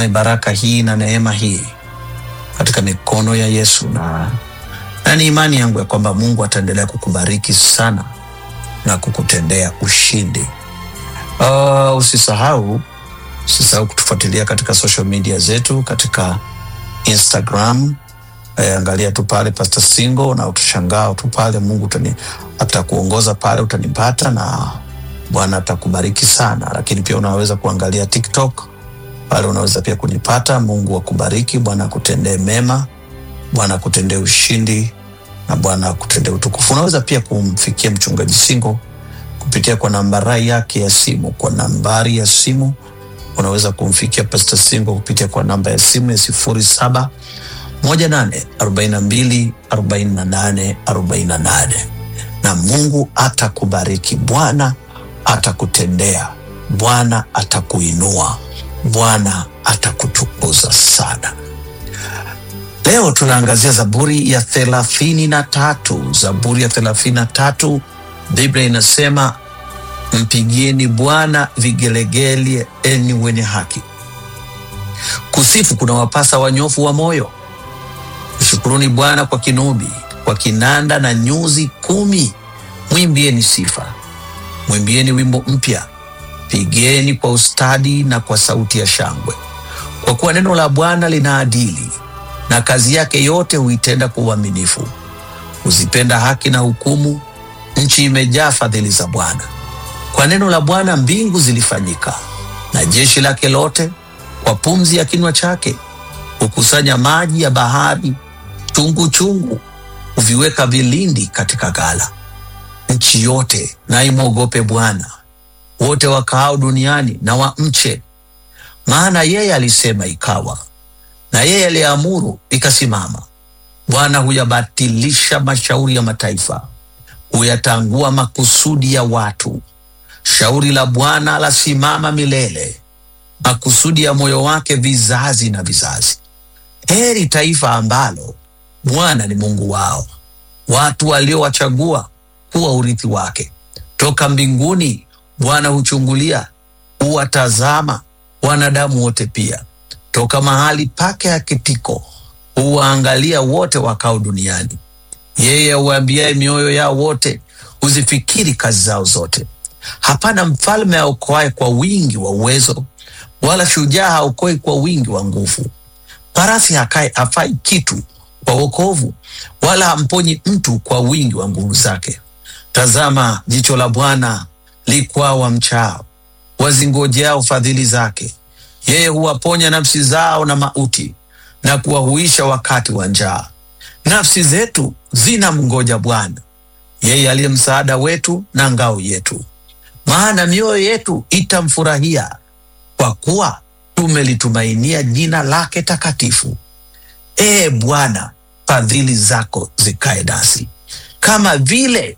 natumai baraka hii na neema hii katika mikono ya Yesu, na, na ni imani yangu ya kwamba Mungu ataendelea kukubariki sana na kukutendea ushindi. Uh, usisahau usisahau kutufuatilia katika social media zetu katika Instagram. Eh, angalia tu pale Pastor Singo na utashangaa tu pale, Mungu utani, atakuongoza pale, utanipata na Bwana atakubariki sana. Lakini pia unaweza kuangalia TikTok pale, unaweza pia kunipata. Mungu akubariki, Bwana akutendee mema, Bwana akutendee ushindi na Bwana akutendee utukufu. Unaweza pia kumfikia mchungaji Singo kupitia kwa nambari yake ya simu, kwa nambari ya simu unaweza kumfikia Pastor Singo kupitia kwa namba ya simu ya sifuri saba moja nane arobaini na mbili arobaini na nane arobaini na nane na Mungu atakubariki. Bwana atakutendea, Bwana atakuinua, Bwana atakutukuza sana. Leo tunaangazia Zaburi ya thelathini na tatu. Zaburi ya thelathini na tatu, Biblia inasema mpigieni Bwana vigelegele, enyi wenye haki. Kusifu kuna wapasa wanyofu wa moyo. Mshukuruni Bwana kwa kinubi, kwa kinanda na nyuzi kumi. Mwimbieni sifa, mwimbieni wimbo mpya, pigeni kwa ustadi na kwa sauti ya shangwe, kwa kuwa neno la Bwana lina adili, na kazi yake yote huitenda kwa uaminifu. Huzipenda haki na hukumu, nchi imejaa fadhili za Bwana. Kwa neno la Bwana mbingu zilifanyika, na jeshi lake lote kwa pumzi ya kinywa chake. Hukusanya maji ya bahari chungu chungu, huviweka vilindi katika ghala. Nchi yote na imwogope Bwana, wote wakaao duniani na wamche. Maana yeye alisema ikawa, na yeye aliyeamuru ikasimama. Bwana huyabatilisha mashauri ya mataifa, huyatangua makusudi ya watu. Shauri la Bwana lasimama milele, makusudi ya moyo wake vizazi na vizazi. Heri taifa ambalo Bwana ni Mungu wao, watu waliowachagua kuwa urithi wake. Toka mbinguni Bwana huchungulia, huwatazama wanadamu wote pia. Toka mahali pake akitiko huwaangalia wote wakao duniani. Yeye huambiaye mioyo yao wote, huzifikiri kazi zao zote. Hapana mfalme aokoaye kwa wingi wa uwezo, wala shujaa haokoi kwa wingi wa nguvu. Farasi hakae hafai kitu kwa wokovu, wala hamponyi mtu kwa wingi wa nguvu zake. Tazama, jicho la Bwana likwao wamchao, wazingojeao fadhili zake. Yeye huwaponya nafsi zao na mauti, na kuwahuisha wakati wa njaa. Nafsi zetu zina mngoja Bwana, yeye aliye msaada wetu na ngao yetu. Maana mioyo yetu itamfurahia, kwa kuwa tumelitumainia jina lake takatifu. Ee Bwana, fadhili zako zikae nasi kama vile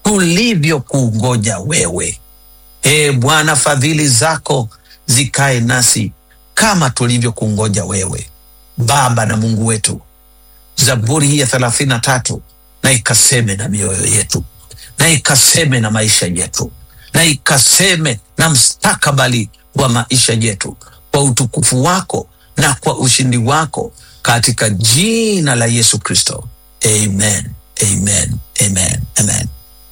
tulivyokungoja wewe. Ee Bwana, fadhili zako zikae nasi kama tulivyokungoja wewe. Baba na Mungu wetu, Zaburi hii ya thelathini na tatu na ikaseme na mioyo yetu, na ikaseme na maisha yetu, na ikaseme na mstakabali wa maisha yetu, kwa utukufu wako na kwa ushindi wako katika jina la Yesu Kristo, amen, amen, amen, amen.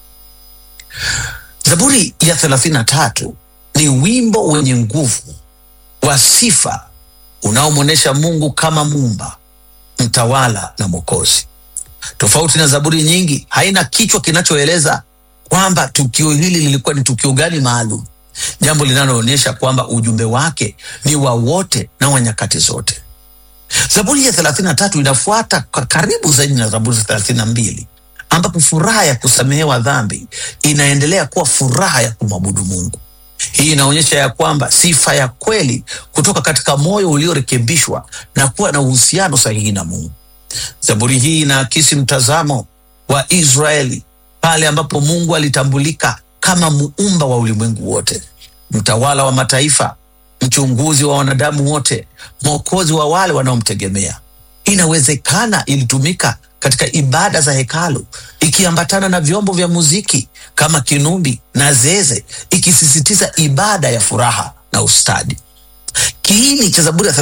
Zaburi ya thelathini na tatu ni wimbo wenye nguvu wa sifa unaomwonyesha Mungu kama muumba, mtawala na Mwokozi. Tofauti na zaburi nyingi, haina kichwa kinachoeleza kwamba tukio hili lilikuwa ni tukio gani maalum, jambo linaloonyesha kwamba ujumbe wake ni wa wote na wa nyakati zote. Zaburi ya thelathini na tatu inafuata kwa karibu zaidi na Zaburi za thelathini na mbili ambapo furaha ya kusamehewa dhambi inaendelea kuwa furaha ya kumwabudu Mungu. Hii inaonyesha ya kwamba sifa ya kweli kutoka katika moyo uliorekebishwa na kuwa na uhusiano sahihi na Mungu. Zaburi hii inaakisi mtazamo wa Israeli pale ambapo Mungu alitambulika kama muumba wa ulimwengu wote, mtawala wa mataifa, mchunguzi wa wanadamu wote, mwokozi wa wale wanaomtegemea. Inawezekana ilitumika katika ibada za hekalu ikiambatana na vyombo vya muziki kama kinubi na zeze, ikisisitiza ibada ya furaha na ustadi. Kiini cha Zaburi ya